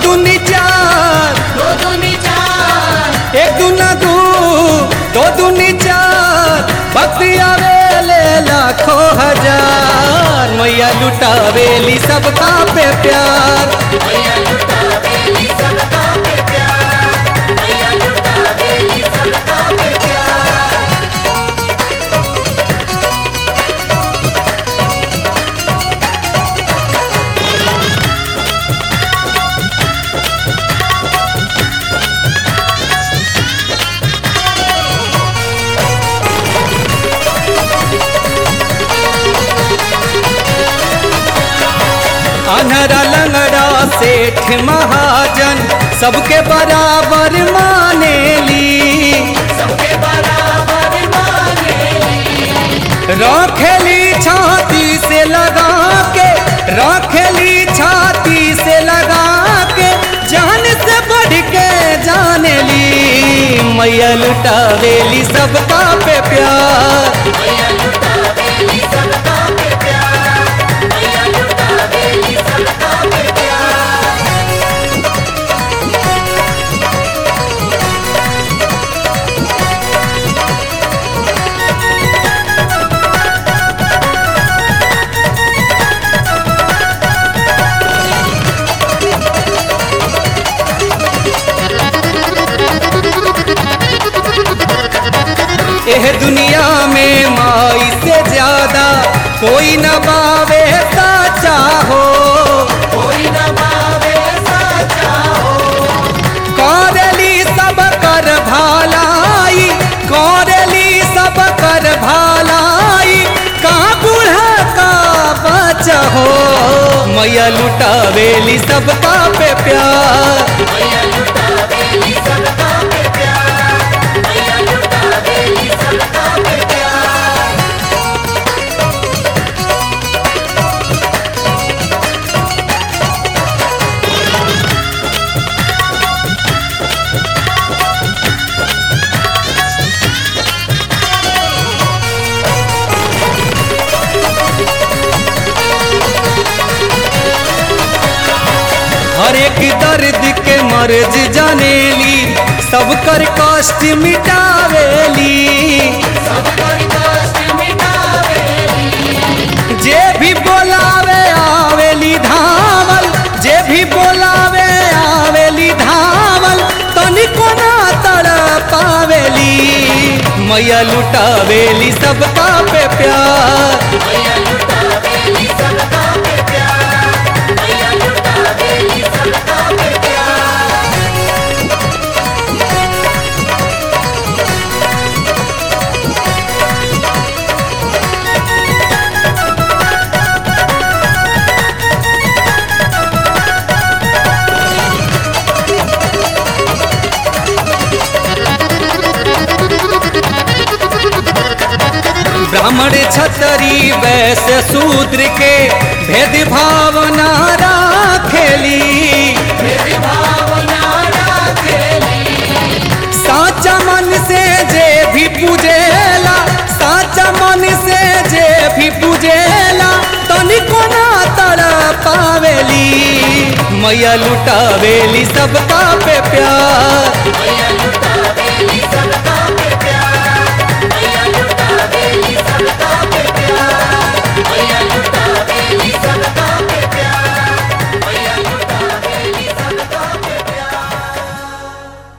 दूनी चार दो दूनी चार एक दूना दू दो दूनी चार भक्ति आवेले लाखों हजार मैया लुटावेली सबका पे प्यार मैया लुटा बेली सबका पे प्यार मैया लुटा बेली सबका पे प्यार अनहरा लंगड़ा सेठ महाजन सबके बराबर मानेली सबके बराबर मानेली रखेली छाती से लगा के रखेली छाती से लगा के जान से बढ़ के जानेली मैया लुटावेली सबका पे प्यार मैया लुटा बेली सबका पे प्यार मैया लुटा बेली सबका पे प्यार एह दुनिया में माई से ज्यादा कोई न बावे साचा हो कोई न पावे साचा हो कौरली सब कर भालाई कौरली सब कर भालाई का बूढ़ा का बच्चा हो मैया लुटावेली सबका पे प्यार मैया लुटा बेली सबका पे प्यार मैया लुटा बेली सबका पे प्यार हर एक दर्द के मर्ज जानेली सब कर कष्ट मिटावेली सबकर कष्ट मिटावेली जे भी बोलावे आवेली धावल जे भी बोलावे आवेली धावल तनिको ना तड़ पावेली मैया लुटावेली सबका पे प्यार मैया लुटा बेली सबका पे प्यार मैया लुटा बेली सबका पे प्यार ब्राह्मण छतरी वैश्य शूद्र के भेद भावना राखेली मेरी भावना राखेली साचा मन से जे भी पूजेला साचा मन से जे भी पूजेला तनिको ना तड़ पावेली मैया लुटावेली सबका पे प्यार मैया